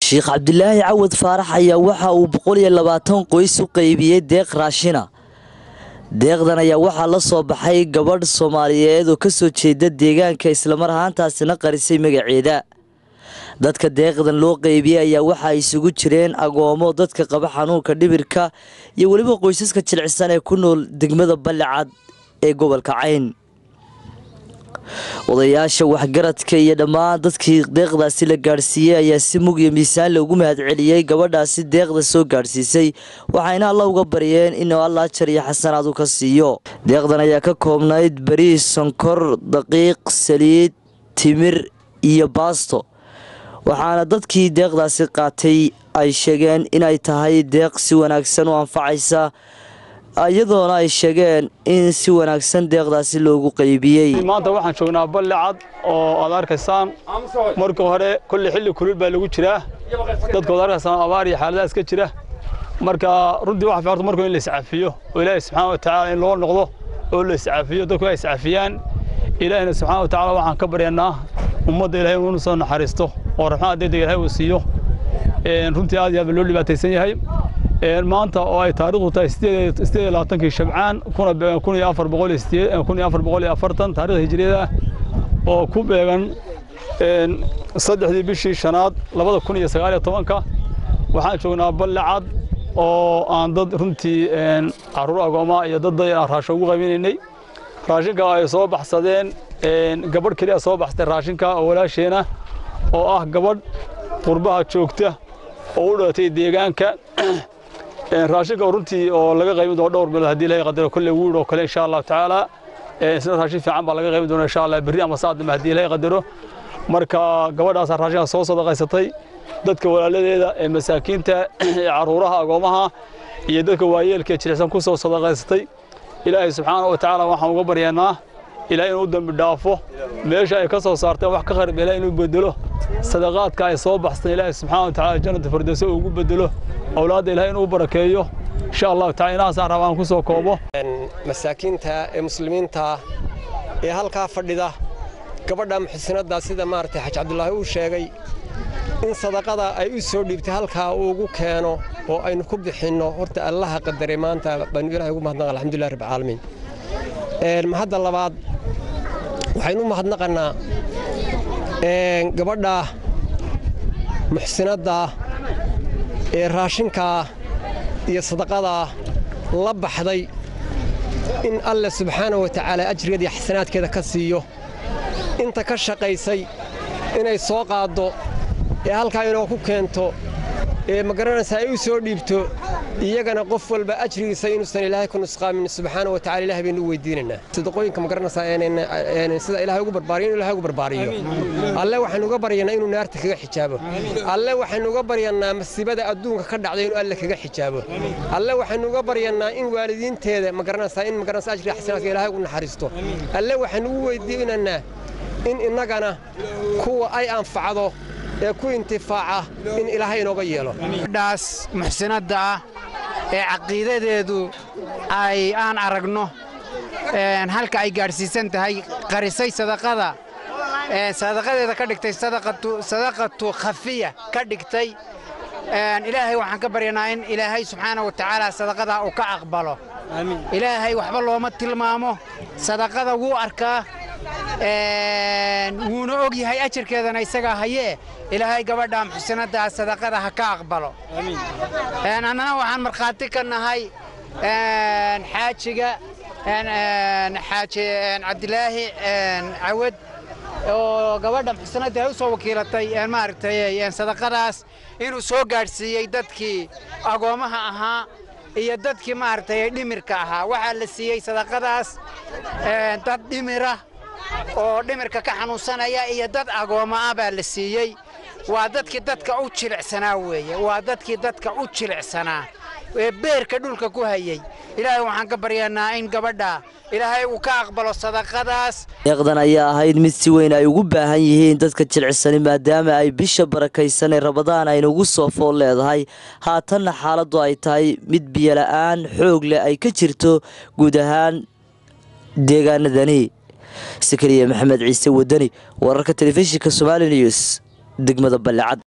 sheekh cabdilaahi cawad faarax ayaa waxa uu boqol iyo labaatan qoys u qeybiyey deeq raashina deeqdan ayaa waxaa la soo baxay gabadh soomaaliyeed oo kasoo jeeda deegaanka islamar ahaantaasina qarisay magaceeda dadka deeqdan loo qeybiyey ayaa waxaa isugu jireen agoomo dadka qaba xanuunka dhibirka iyo weliba qoysaska jilcisan ee ku nool degmada ballicad ee gobolka cayn odayaasha waxgaradka iyo dhammaan dadkii deeqdaasi la gaadhsiiyey ayaa si mug iyo miisaan loogu mahadceliyey gabadhaasi deeqda soo gaadhsiisay waxayna alla uga baryeen inuu alla ajar iyo xasanaad u ka siiyo deeqdan ayaa ka koobnayd bariis sonkor daqiiq saliid timir iyo baasto waxaana dadkii deeqdaasi qaatay ay sheegeen inay tahay deeq si wanaagsan u anfacaysa iyadoona ay sheegeen in si wanaagsan deeqdaasi loogu qaybiyey maanta waxaan joognaa ballicad oo aad arkaysaan marka hore kolley xilli kulul baa lagu jiraa dadka waad arkaysaan abaar iyo xaaladahaas ka jira marka runtii waxa fiican marka in la iscafiyo oo ilaahay subxaana wa tacaala in loo noqdo oo la iscafiyo dadku ay iscafiyaan ilaahina subxaana wa tacaala waxaan ka baryanaa ummadda ilaahay inuu soo naxariisto oo raxmada degdega ilaahay uu siiyo runtii aad iyo aad baa loo dhibaataysan yahay maanta oo ay taariikhdu tahay sideed iyo labaatankii shabcaan kun iyo afar boqol iyo kun iyo afar boqol iyo afartan taarikhda hijriyada oo ku beegan saddexdii bishii shanaad labada kun iyo sagaal iyo tobanka waxaan joognaa ballicad oo aan dad runtii caruur agooma iyo dad raashin ugu qaybinaynay raashinka ay soo baxsadeen gabadh keliya soo baxsatay raashinka oo walaasheena oo ah gabadh qurbaha joogta oo u dhalatay deegaanka raashinka runtii oo laga qaybin doono dhowr bilood haddii ilahay qadaro kolley wuud oo kale insha allahu tacaala isna raashin fiican baa laga qaybin doona insha allah berri ama saadama haddii ilahay qadaro marka gabadhaas raashinka soo sadaqaysatay dadka walaaladeeda ee masaakiinta ee caruuraha agoomaha iyo dadka waayeelka ee jilicsan ku soo sadaqaysatay ilaahay subxaana wa tacaala waxaan uga baryaynaa ilaahay inuu dambi dhaafo meesha ay ka soo saarteen wax ka qarib ilaahay inuu bedelo sadaqaadka ay soo baxsteen ilaahay subxaana wa tacaala jannata firdawsa uu ugu bedelo awlaadda ilaahay inuu barakeeyo insha allahu tacala inahaasaan rabaan ku soo koobo masaakiinta ee muslimiinta ee halkaa fadhida gabadha muxsinadda sida maaragtay xaj cabdulaahi uu sheegay in sadaqada ay u soo dhiibtay halkaa uu ugu keeno oo aynu ku bixinno horta allaha qadaray maanta baynu ilahay ugu mahadnaqa alxamdulilah rabbi caalamiin mahadda labaad waxaynu u mahadnaqannaa gabadha muxsinadda ee raashinkaa iyo sadaqadaa la baxday in alle subxaana wa tacaala ajrigeeda iyo xasanaadkeeda ka siiyo inta ka shaqaysay inay soo qaaddo ee halkaa inoo ku keento ee magaranaysaa ay u soo dhiibto iyagana qof walba ajrigiisa inuusan ilaahay ku nusqaamin subxaana wa tacala ilahay baynu u weydiinaynaa sadaqooyinka magaranaysaa sida ilahay ugu barbaariyo inuu ilahay ugu barbaariyo alle waxaynu uga baryanaa inuu naarta kaga xijaabo alle waxaynu uga baryanaa masiibada adduunka ka dhacday inuu alle kaga xijaabo alle waxaynu uga baryanaa in waalidiinteeda magaranaysaa in magaranaysaa ajriga xasanaadka ilahay ugu naxariisto alle waxaynu ugu weydiinaynaa in innagana kuwa ay anfacdo ee ku intifaaca in ilaahay inooga yeelo gabadhaas muxsinadda ah ee caqiidadeedu ay aan aragno halka ay gaadhsiisan tahay qarisay sadaqada sadaqadeeda ka dhigtay sadaqatu khafiya ka dhigtay ilaahay waxaan ka baryanaa in ilaahay subxaana wa tacaala sadaqadaa uu ka aqbalo ilaahay waxba looma tilmaamo sadaqada wuu arkaa wuuna og yahay ajarkeedana isagaa hayee ilaahay gabadha muxsinaddaa sadaqada ha ka aqbalo annana waxaan markhaati ka nahay xaajiga xaaji cabdilaahi cawad oo gabadha muxsinadda ay u soo wakiilatay maaragtay sadaqadaas inuu soo gaadhsiiyey dadkii agoommaha ahaa iyo dadkii maaragtay dhimirka ahaa waxaa la siiyey sadaqadaas dad dhimira oo dhimirka ka xanuunsanaya iyo dad agoommo ah baa la siiyey waa dadkii dadka u jilicsanaa weeye waa dadkii dadka u jilicsanaa ee beerka dhulka ku hayey ilaahay waxaan ka baryanaa in gabadha ilaahay uu ka aqbalo sadaqadaas deeqdan ayaa ahayd mid si weyn ay ugu baahan yihiin dadka jilicsani maadaama ay bisha barakaysan ee rabadaan ayna ugu soo fool leedahay haatanna xaaladdu ay tahay mid biyola'aan xoog leh ay ka jirto guud ahaan deegaanadani sakariya maxamed ciise wadani wararka telefishinka somali news degmada ballecad